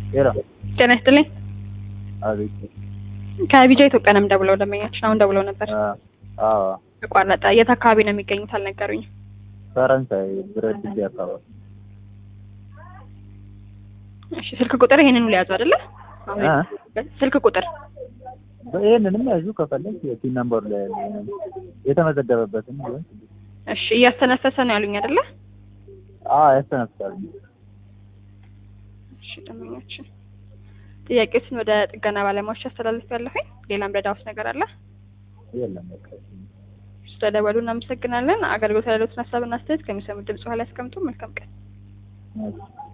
ሄሎ ጤና ይስጥልኝ። አቤት ከቢጃ ኢትዮጵያ ነው የምደውለው። ደንበኛችን አሁን ደውለው ነበር። አዎ ተቋረጠ። የት አካባቢ ነው የሚገኙት አልነገሩኝም። ፈረንሳይ ብረት ድልድይ አካባቢ እሺ ስልክ ቁጥር ይሄንን ሊያዙ አይደለ? አሁን እ? የተመዘገበበት ስልክ ቁጥር ይህንንም ያዙ ከፈለግ የቲን ነምበሩ ላይ ያለ የተመዘገበበትን ቢሆን እሺ እያስተነፈሰ ነው ያሉኝ አይደለ? አዎ ያስተነፍሳል እሺ ደንበኛችን ጥያቄዎችን ወደ ጥገና ባለሙያዎች አስተላልፍ ያለሁኝ። ሌላም ረዳውስ ነገር አለ? የለም በቃ ስለደወሉ እናመሰግናለን። አገልግሎት ያሉትን ሀሳብና አስተያየት ከሚሰሙት ድምጽ ኋላ ያስቀምጡ። መልካም ቀን። እሺ።